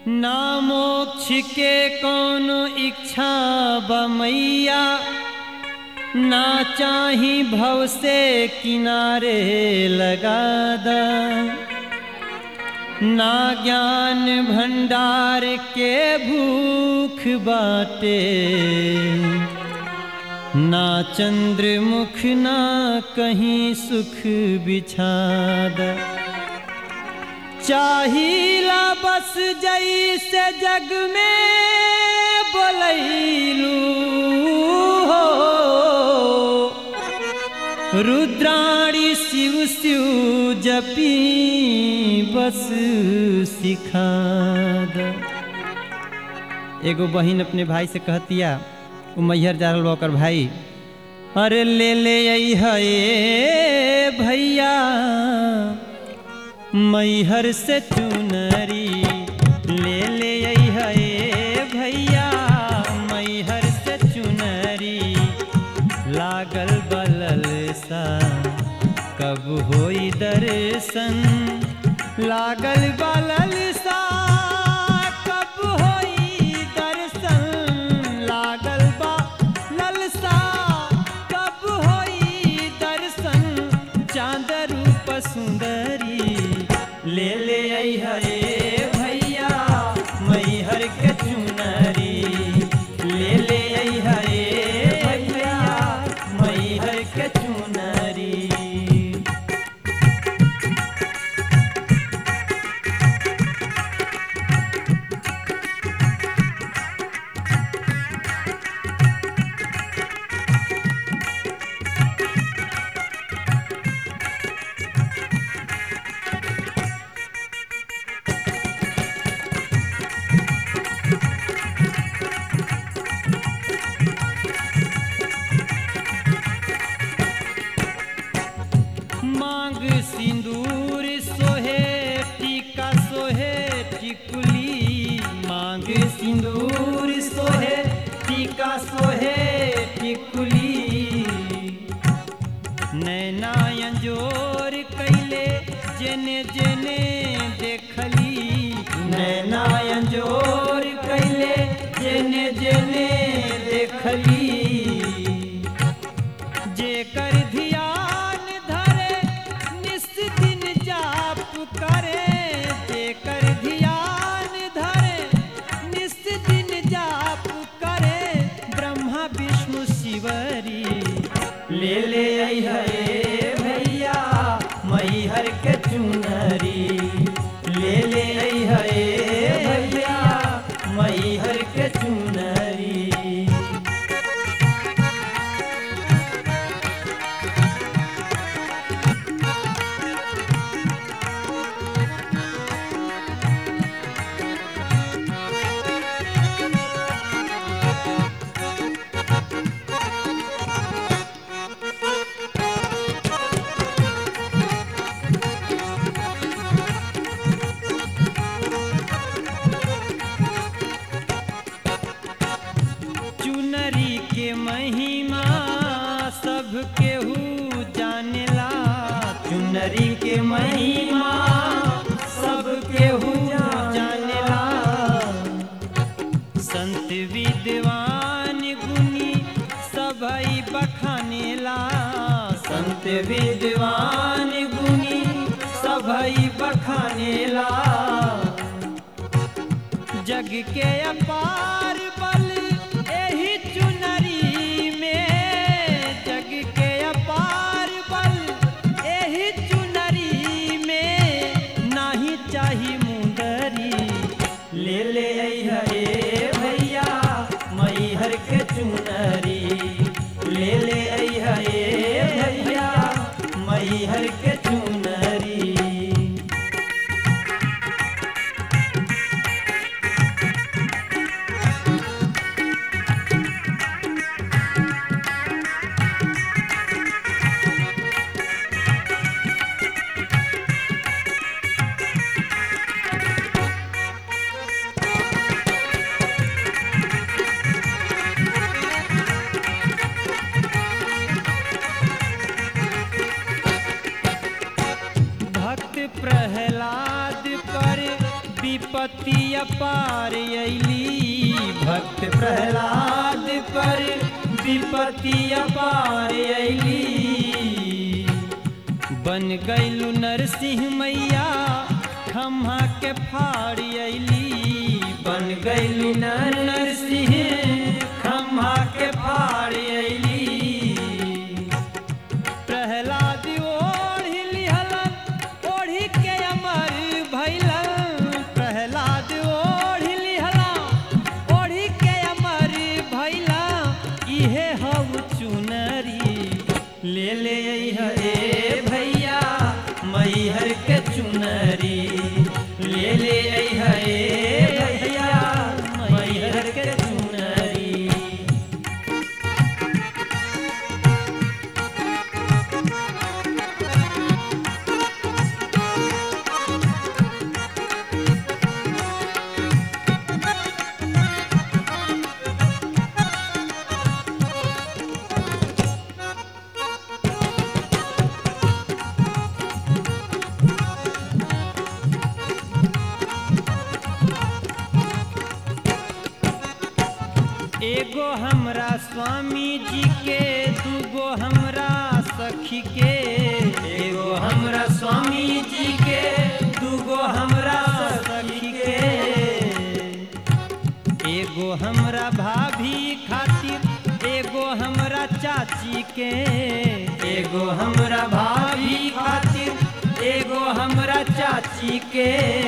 ना मोक्ष के कौनो इच्छा बमैया ना चाही भव से किनारे लगा द ना ज्ञान भंडार के भूख बाटे ना चंद्रमुख ना कहीं सुख बिछाद चाहिला बस जैसे जग में बोलैलू हो रुद्राणी शिव शिव जपी बस सिखाद एगो बहिन अपने भाई से कहतिया वो मैहर जा रहल बा ओकर भाई अरे ले ले हे भैया मैहर से चुनरी ले ले हे भैया मैहर से चुनरी लागल बलल सा कब होई दर्शन लागल बलल सा कब होई दर्शन लागल बा ललसा कब होई दर्शन चांद रूप सुंदरी ले ले आई हे भैया मैहर के चुनरी ले ले आई हे भैया मैहर के चुनरी मांग सिंदूर सोहे टीका सोहे टिकुली मांग सिंदूर सोहे टीका सोहे टिकुली नैना जोर कैले जेने जेने देखली नैना जोर कैले जेने जेने देखली जेकर ध्यान धरे निस दिन जाप करे जेकर ध्यान धरे निस दिन जाप करे ब्रह्मा विष्णु शिवरी ले ले आई हे भैया मैहर के चुनरी ले ले आई हे भैया मैहर के चुनरी चुनरी के महिमा सब केहू जानेला चुनरी के महिमा सब केहू जानेला संत विद्वान गुनी सबई बखानेला संत विद्वान गुनी सबई बखानेला जग के अपार बल एही चुनरी में जग के अपार बल एही चुनरी में नाही चाही मुंदरी ले ले आई हे भैया मैहर के चुनरी ले ले आई हे भैया मैहर के चुनरी विपत्ति अपार अली भक्त प्रहलाद पर विपत्ति अपार अली बन गईलु नरसिंह मैया खम्हा के फाड़ अली बन गईलु नर नरसिंह खम्हा के फाड़ अली प्रहलाद ओढ़ी लिहलन ओढ़ी के अमर भैलन प्रहलाद ओढ़ी लिहलन ओढ़ी के अमर भैला इहे हव चुनरी ले ले हे भैया मैहर के चुनरी ले ले हे भैया मैहर के चुनरी एगो हमरा स्वामी जी के दूगो हमरा सखी के एगो हमरा स्वामी जी के दूगो हमरा सखी के एगो हमरा भाभी खातिर एगो हमरा चाची के एगो हमरा भाभी खातिर एगो हमरा चाची के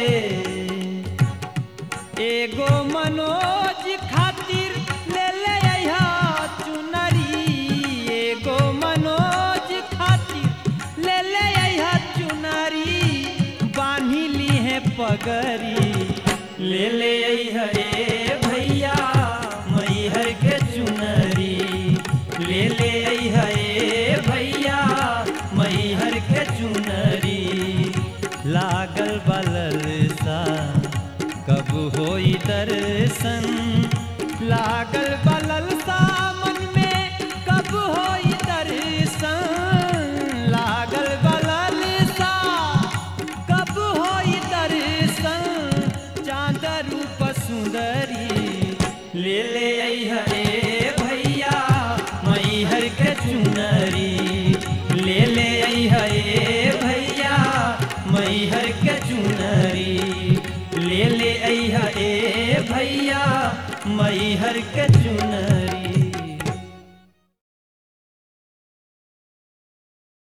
एगो मनोज खातिर ले ले अइहा चुनरी एगो मनोज खातिर ले ले अइहा चुनरी बान्ही ली है पगरी ले ले अइहा ए भैया मैहर के चुनरी ले ले अइहा ए भैया मैहर के चुनरी लागल बलल सा कब होई दर्शन लागल बा